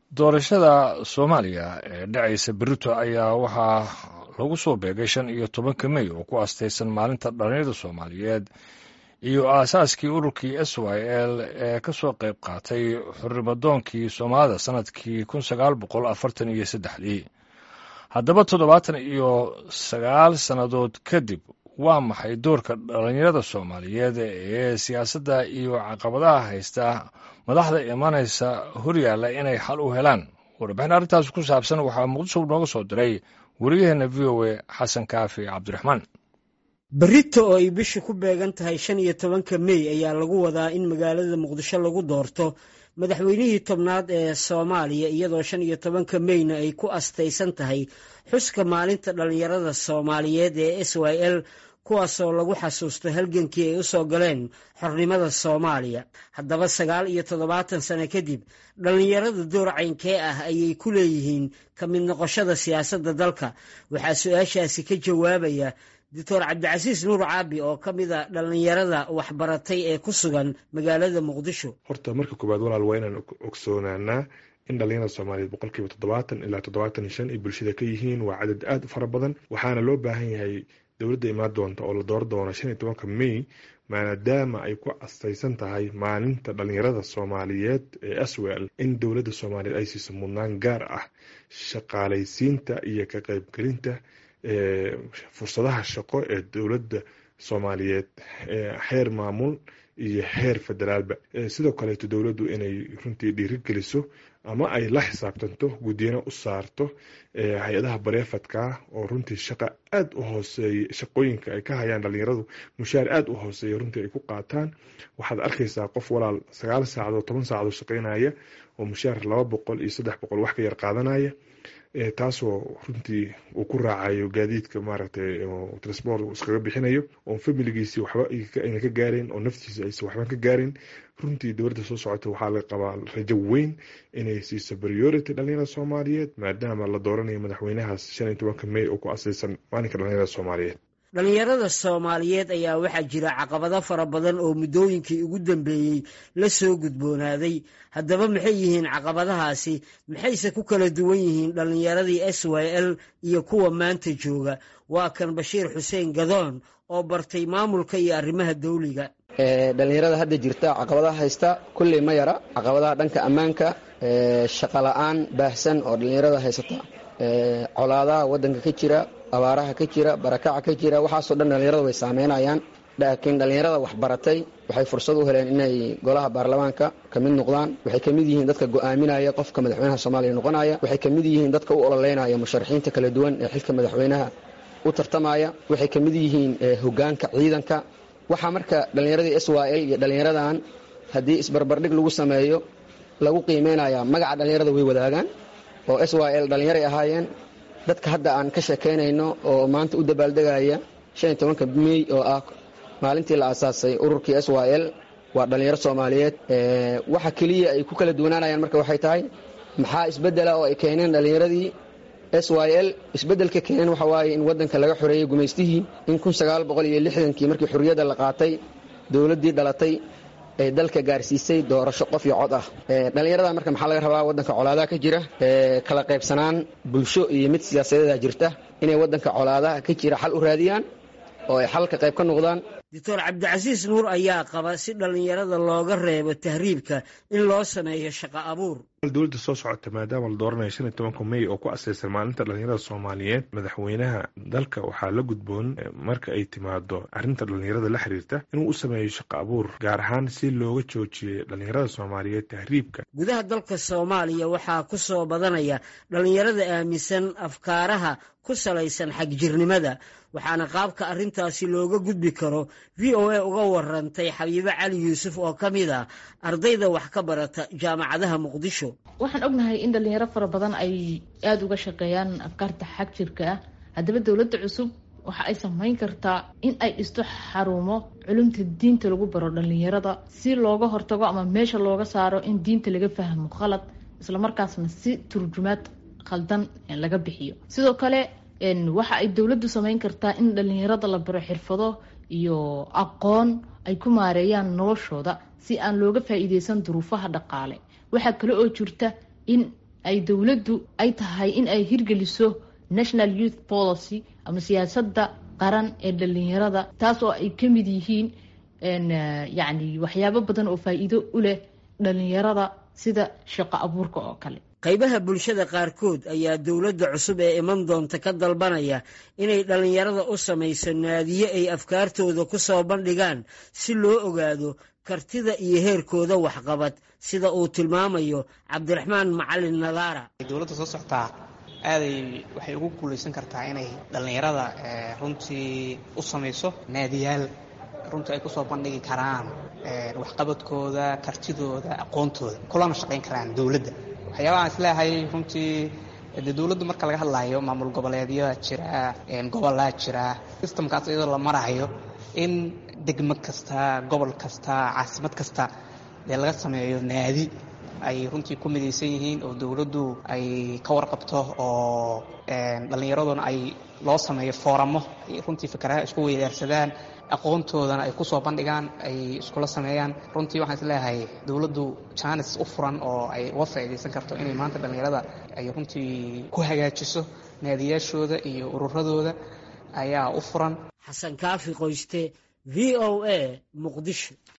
doorashada soomaaliya ee dhacaysa berito ayaa waxaa lagu soo beegay shan iyo tobanka mey oo ku astaysan maalinta dhalinyarada soomaaliyeed iyo aasaaskii ururkii s y l ee ka soo qayb qaatay xurrimadoonkii soomaalida sannadkii kun sagaal boqol afartan iyo saddexdii haddaba toddobaatan iyo sagaal sannadood kadib waa maxay doorka dhalinyarada soomaaliyeed ee siyaasadda iyo caqabadaha haysta madaxda imanaysa horyaalla inay xal u helaan warbixin arrintaas ku saabsan waxaa muqdisho nooga soo diray wariyaheena v o a xasan kaafi cabdiraxmaan berito oo ay bishu ku beegan tahay shan iyo tobanka mey ayaa lagu wadaa in magaalada muqdisho lagu doorto madaxweynihii tobnaad ee soomaaliya iyadoo shan iyo tobanka meyna ay ku astaysan tahay xuska maalinta dhallinyarada soomaaliyeed ee s y l kuwaasoo lagu xasuusto halgankii ay u soo galeen xornimada soomaaliya haddaba sagaal iyo toddobaatan sano kadib dhallinyarada door caynkee ah ayay ku leeyihiin ka mid noqoshada siyaasadda dalka waxaa su-aashaasi ka jawaabaya doctor cabdicasiis nuur caabi oo ka mid a dhallinyarada waxbaratay ee ku sugan magaalada muqdisho horta marka koowaad walaal waa inaan ogsoonaanaa in dhalinyarada soomaaliyeed boqolkiiba toddobaatan ilaa toddobaatan iyo shan ay bulshada ka yihiin waa cadad aada u fara badan waxaana loo baahan yahay dowladda imaan doonta oo la door doono shan iyo tobanka may maadaama ay ku astaysan tahay maalinta dhalinyarada soomaaliyeed ee aswel in dowladda soomaaliyeed ay siiso mudnaan gaar ah shaqaalaysiinta iyo ka qeybgelinta fursadaha shaqo ee dowladda soomaaliyeed xeer maamul iyo xeer federaalba sidoo kaleeto dowladdu inay runtii dhiirigeliso ama ay la xisaabtanto guddiyana u saarto hay-adaha bareefadka oo runtii shaqa aada u hooseeya shaqooyinka ay ka hayaan dhalinyaradu mushaar aada u hooseeya runtii ay ku qaataan waxaad arkaysaa qof walaal sagaal saacadood toban saacadood shaqeynaya oo mushaar laba boqol iyo saddex boqol wax ka yar qaadanaya taasoo runtii uu ku raacayo gaadiidka maaragtay transport iskaga bixinayo oo familigiisii waxba ayna ka gaarayn oo naftiisa aysan waxba ka gaarayn runtii dowladda soo socota waxaa la qabaa rajo weyn inay siiso priority dhalinyarada soomaaliyeed maadaama la dooranayo madaxweynahaas shan iyo tobanka may oo ku asaysan maalinka dhalinyarada soomaaliyeed dhallinyarada soomaaliyeed ayaa waxaa jira caqabado fara badan oo muddooyinkii ugu dambeeyey la soo gudboonaaday haddaba maxay yihiin caqabadahaasi maxayse ku kala duwan yihiin dhallinyaradii s y l iyo kuwa maanta jooga waa kan bashiir xuseen gadoon oo bartay maamulka iyo arrimaha dawliga dhalinyarada hadda jirta caqabadaha haysta kulley ma yara caqabadaha dhanka ammaanka shaqa la-aan baahsan oo dhallinyarada haysata colaadaha wadanka ka jira abaaraha ka jira barakaca ka jira waxaasoo dhan dhallinyarada way saameynayaan laakiin dhallinyarada waxbaratay waxay fursad u heleen inay golaha baarlamaanka ka mid noqdaan waxay ka mid yihiin dadka go'aaminaya qofka madaxweynaha soomaaliya noqonaya waxay ka mid yihiin dadka u ololeynaya musharaxiinta kala duwan ee xilka madaxweynaha u tartamaya waxay ka mid yihiin hogaanka ciidanka waxaa marka dhallinyaradii s y l iyo dhallinyaradan haddii isbarbardhig lagu sameeyo lagu qiimeynaya magaca dhallinyarada way wadaagaan oo s y l dhallinyaray ahaayeen dadka hadda aan ka sheekaynayno oo maanta u dabaaldegaya shan iyo tobanka mey oo ah maalintii la aasaasay ururkii s y l waa dhallinyaro soomaaliyeed waxa keliya ay ku kala duwanaanayaan marka waxay tahay maxaa isbeddela oo ay keeneen dhallinyaradii s y l isbeddelka keeneen waxa waaye in waddanka laga xoreeyey gumaystihii in kun sagaal boqol iyo lixdankii markii xurriyadda la qaatay dowladdii dhalatay ay dalka gaarsiisay doorasho qof iyo cod ah dhallinyarada marka maxaa laga rabaa waddanka colaadaha ka jira kala qaybsanaan bulsho iyo mid siyaasadeeda jirta inay waddanka colaadaha ka jira xal u raadiyaan oo ay xalka qayb ka noqdaan doctor cabdicasiis nuur ayaa qaba si dhallinyarada looga reebo tahriibka in loo sameeyo shaqo abuur dowladda soo socota maadaama la dooranayo shan iyo tobanka may oo ku asaysan maalinta dhalinyarada soomaaliyeed madaxweynaha dalka waxaa la gudboon marka ay timaado arrinta dhalinyarada la xiriirta inuu u sameeyo shaqo abuur gaar ahaan si looga joojiyey dhalinyarada soomaaliyeed tahriibka gudaha dalka soomaaliya waxaa ku soo badanaya dhallinyarada aaminsan afkaaraha ku salaysan xagjirnimada waxaana qaabka arrintaasi looga gudbi karo v o a uga warantay xabiibo cali yuusuf oo ka mid ah ardayda wax ka barata jaamacadaha muqdisho waxaan ognahay in dhalinyaro fara badan ay aada uga shaqeeyaan afkaarta xag jirka ah haddaba dowladda cusub waxa ay samayn kartaa in ay dhisto xarumo culumta diinta lagu baro dhalinyarada si looga hortago ama meesha looga saaro in diinta laga fahmo khalad islamarkaasna si turjumaad khaldan laga bixiyo sidoo kale waxa ay dowladdu samayn kartaa in dhalinyarada la baro xirfado iyo aqoon ay ku maareeyaan noloshooda si aan looga faa-iideysan duruufaha dhaqaale waxaa kale oo jirta in ay dowladdu ay tahay in ay hirgeliso national youth policy ama siyaasadda qaran ee dhalinyarada taas oo ay ka mid yihiin yacni waxyaabo badan oo faa'iido u leh dhalinyarada sida shaqo abuurka oo kale qaybaha bulshada qaarkood ayaa dowladda cusub ee iman doonta ka dalbanaya inay dhallinyarada u samayso naadiye ay afkaartooda ku soo bandhigaan si loo ogaado kartida iyo heerkooda waxqabad sida uu tilmaamayo cabdiraxmaan macalin nadaara dowladda soo socotaa aaday waxay ugu guulaysan kartaa inay dhallinyarada runtii u samayso naadiyaal runtii ay kusoo bandhigi karaan waxqabadkooda kartidooda aqoontooda kulana shaqayn karaan dowladda waxyaabaha aan isleehay runtii de dowladdu marka laga hadlayo maamul goboleedyaa jira gobolaa jira sistamkaas iyadoo la marayo in degmo kasta gobol kasta caasimad kasta dee laga sameeyo naadi ay runtii ku midaysan yihiin oo dowladdu ay ka warqabto oo dhallinyaraduna ay loo sameeyo fooramo runtii fikaraha isku weydaarsadaan aqoontoodana ay kusoo bandhigaan ay iskula sameeyaan runtii waxaan isleeyahay dowladdu jaanis u furan oo ay uga faa'iidaysan karto inay maanta dhallinyarada ay runtii ku hagaajiso naadiyaashooda iyo ururadooda ayaa u furan xasan kaafi qoyste v o a muqdisho